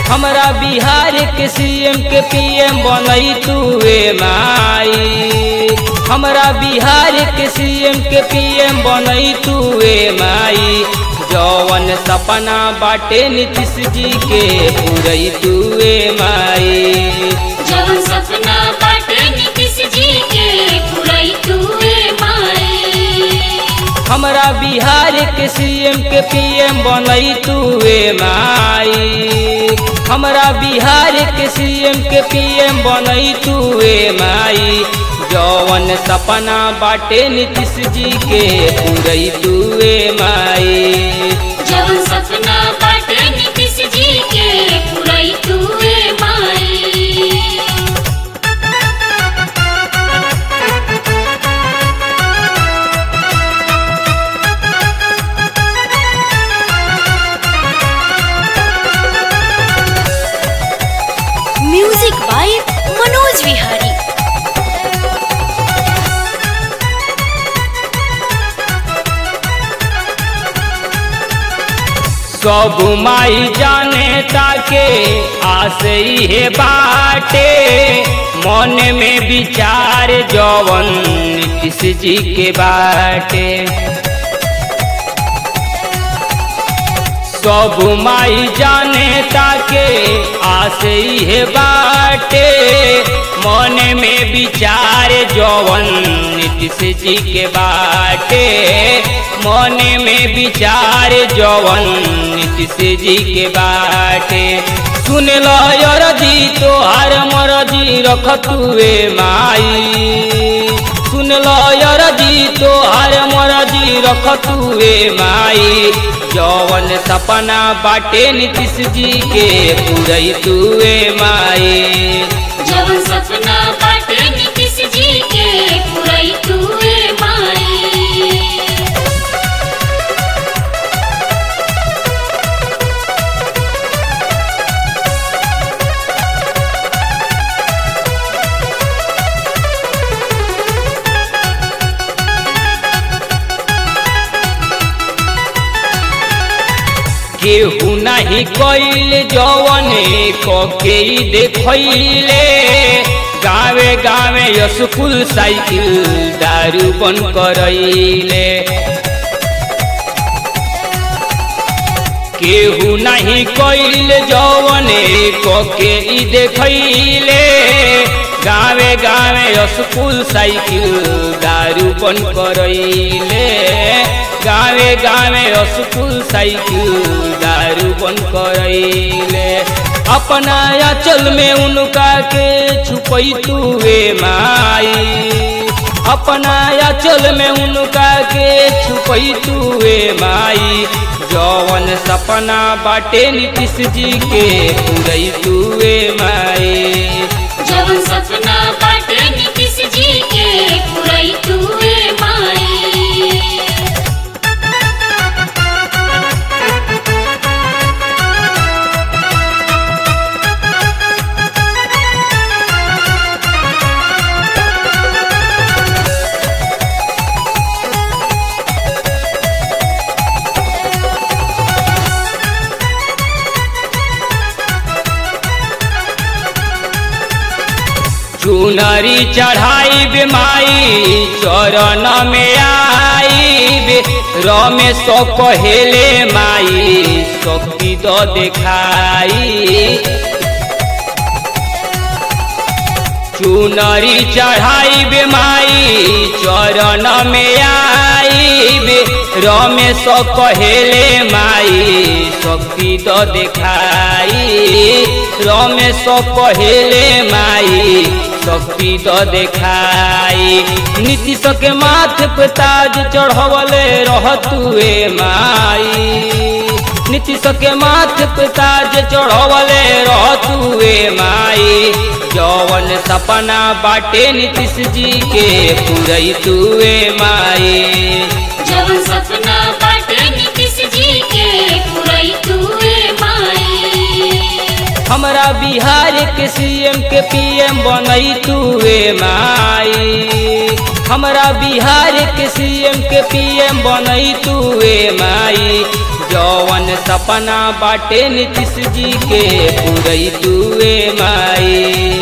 हमरा बिहार के सीएम के पीएम बनई तुए माई हमरा बिहार के सीएम के पीएम बनई तुए माई जौवन सपना बाटे नीतीश जी के पूरई तुए माई जवन सपना बाटे नीतीश जी के पुरई तुए माई हमरा बिहार के सीएम के पीएम बनई तुए माई हमरा बिहार के सीएम के पीएम बनई तुए माई जौवन सपना बाटे नीतीश जी के पूरई तुए माई जवन सपना बाटे नीतीश जी के पुरई तुए माई म्यूजिक बाय मनोज विहारी सब माई जाने ताके आसे हे बाटे मन में विचार जवन नीतीश जी के बाटे सब माई जाने ताके आसे हे बाटे मन में विचार जवन नीतीश जी के बाटे मन में विचार जवन नीतीश जी के बाटे सुन लो यरजी तोहार मरजी रख तुए माई सुन लो यरजी तोहार मरजी रख तुए माई जवन सपना बाटे नीतीश जी के पूरई तुए माई जवन सपना बाटे नीतीश जी के पुरई तुए माई केहू नहीं कैल जवने कके देखैले गावे गावे स्कूल साइकिल दारू बन करैले केहू नहीं कैल जवने कके देखैले गावे गावे स्कूल साइकिल दारू बन करैले गावे गावे स्कूल साइकिल दारू बन करैले अपना अचल में उनका के छुपई तुए माई अपना अचल में उनका के छुपई तुए माई जौवन सपना बाटे नीतीश जी के पूरई तुए माई जवन सपना बाटे नीतीश जी के पुरई तुए माई चुनरी चढ़ाई माई चरण में आई रमेश कहेले माई शक्ति तो देखाई चुनरी चढ़ाई माई चरण में आई रमेश कहेले माई शक्ति तो देखाई रमेश कहेले माई शक्ति तो देखाई नीतीश के माथ पे ताज चढ़वले रहतुए माई नीतीश के माथ पे ताज चढ़वले रहतुए माई जौवन सपना बाटे नीतीश जी के पूरई तुए माई जवन सपना बाटे नीतीश जी के पुरई तुए माई हमरा बिहार के सीएम के पीएम बनई तुए माई हमरा बिहार के सीएम के पीएम बनई तुए माई जौवन सपना बाटे नीतीश जी के पूरई तुए माई